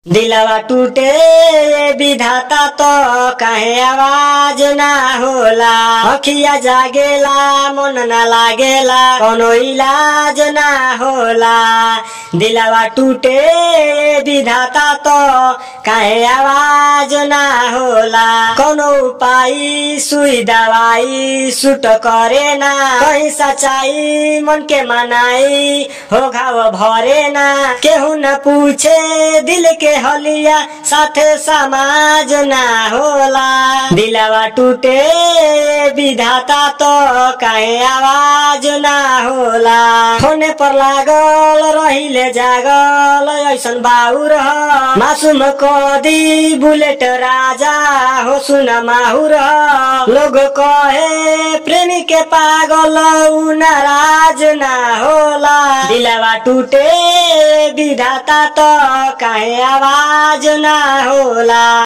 दिलवा टूटे विधाता तो काहे आवाज ना होला अखिया जागेला मन ना लागेला कोनो इलाज ना होला दिलवा टूटे विधाता तो काहे आवाज ना होला कोनो उपाय सुई दवाई सुट करे ना कहीं सच्चाई मन के मनाई हो घाव भरे ना केहू न पूछे दिल के हलिया साथे समाज ना होला दिलवा टूटे विधाता तो काहे आवाज ना होला फोने पर लागल रहिले जागल ऐसन बाउर ह मासूम कदी बुलेट राजा हो सुन माहुर ह लोग कहे प्रेमी के पागल उ नाराज ना होला दिलवा टूटे विधाता तो काहे आवाज ना होला